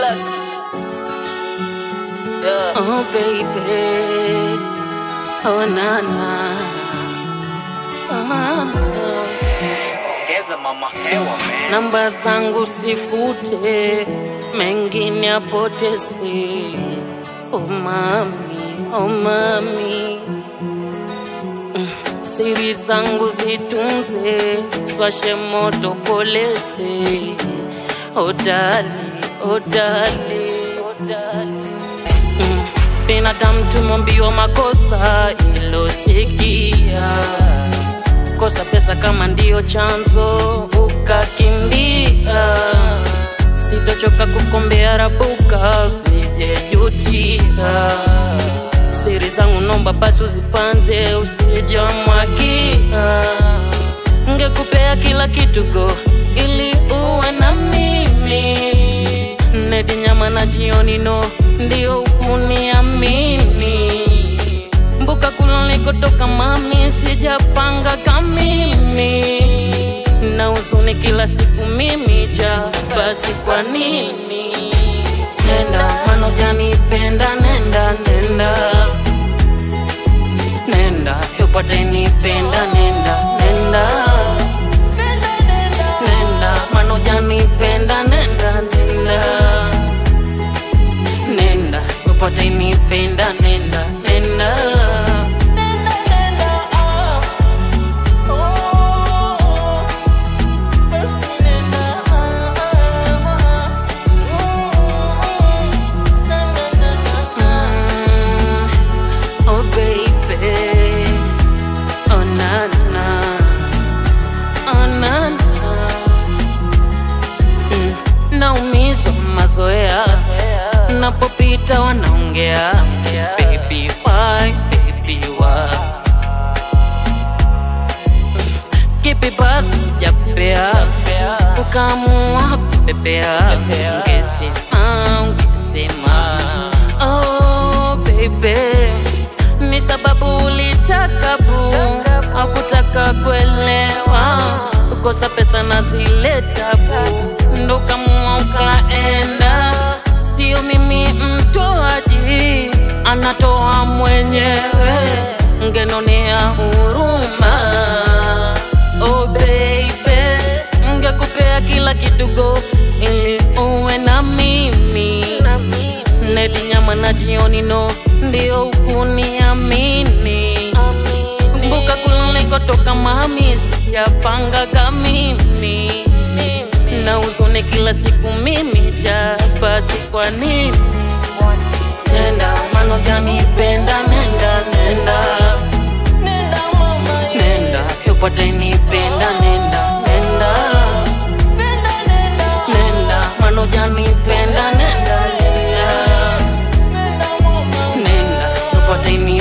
Deluxe. Yeah. Oh baby, oh na na, oh, Ongeza mama hewa man. namba zangu sifute, mengine apoteze. Oh mami, oh mami, Mm, siri zangu zitunze, swashe moto koleze. Oh dali, oh dali, oh dali. Mm, binadamu tumombiwa makosa ilosikia kosa pesa kama ndiyo chanzo ukakimbia sitochoka kukombea rabuka sijejutia siri zangu nomba basi uzipanze usijamwagia ngekupea kila kitu go ili uwe na mimi nedi nyama na jioni no ndio ukuniamini mbuka kulonikotoka mami sijapanga kamimi na huzuni kila siku mimi ja basi kwa nini nenda manojanipenda nenda nenda nenda upate nipenda nenda nenda nenda manojanipenda nenda nenda nenda upate nipenda nenda nenda Mm, oh baby, oh na na, oh na na. Mm, naumizwa mazoea napopita wanaongea baby why, baby why kipi basi sijakupea ukaamua kupepea ungesema ungesema oh baby ni sababu ulitaka bu hakutaka kuelewa ukosa pesa na zile tabu ndo kamua ukaenda sio mimi mtoaji anatoa mwenyewe ngenonea huruma oh baby ngekupea kila kitu go ili uwe na mimi nedi nyama na jioni no ndio ukuniamini mbuka kulikotoka mami sijapanga kamimi na uzone kila siku mimi ja basi kwa nini nenda manojanipenda nenda nenda nenda upate nipenda nenda nenda nenda manojanipenda nenda nenda nenda upate ni